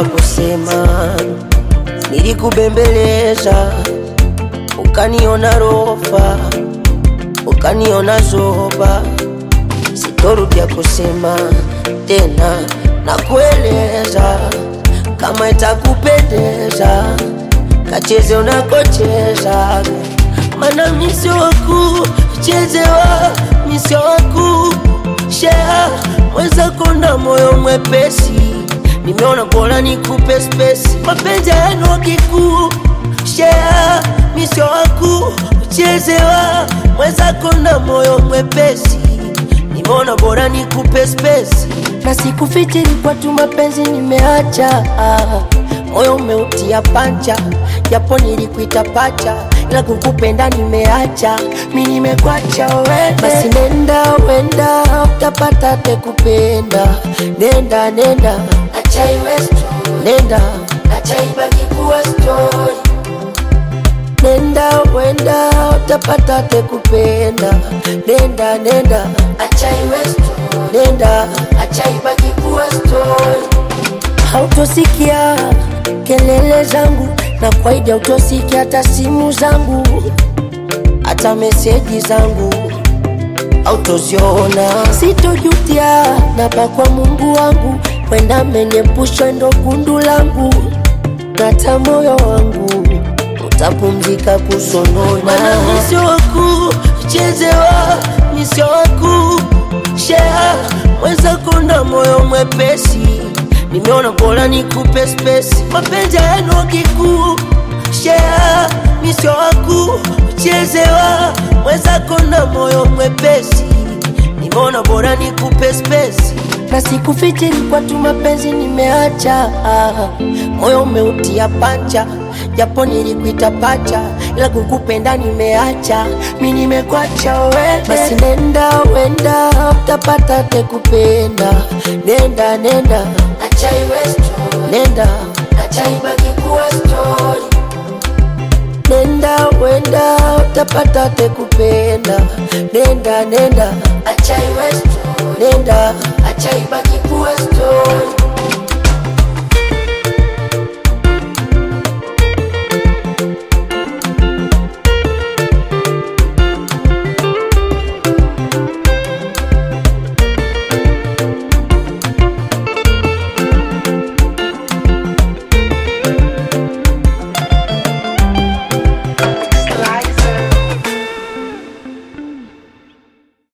wa kusema, nilikubembeleza ukaniona rofa, ukaniona zoba, sitorudia kusema tena na kueleza kama itakupendeza, kacheze unakocheza, mana misio waku chezewa, misio waku shea mwenzako na moyo mwepesi, nimeona bora nikupe spesi, mapenzi yenu kikuu shea misio waku chezewa, mwenzako na moyo mwepesi, nimeona bora nikupe spesi na sikufichiri kwa tu mapenzi nimeacha, moyo umeutia pancha, japo nilikuita pacha, ila kukupenda nimeacha, mi nimekwacha wewe. Basi nenda wenda, utapata te kupenda, nenda nenda, acha iwe story, nenda acha ibaki kuwa story nenda wenda, utapata te kupenda, nenda nenda, acha iwe story, nenda acha ibaki kuwa story. Hautosikia kelele zangu na kwaida, utosikia hata simu zangu, hata meseji zangu autoziona. Sitojutia napa kwa Mungu wangu, wenda menyepusha ndo gundu langu, nata moyo wangu utapumzika kusonona. Mana misio waku chezewa, misio waku shea mwenzako na moyo mwepesi, nimeona bora nikupe spesi, mapenzi yenu kikuu shea misio waku chezewa, mwenzako na moyo mwepesi, nimeona bora nikupe spesi na sikufichiri kwa tu mapenzi nimeacha, moyo umeutia pancha, japo nilikuita pacha, ila kukupenda nimeacha, mi nimekwacha wewe. Basi nenda wenda, utapata te kupenda, nenda nenda, acha iwe story, nenda acha ibaki kuwa story nenda wenda, utapata te kupenda, nenda nenda, acha iwe story, nenda acha ibaki kuwa story.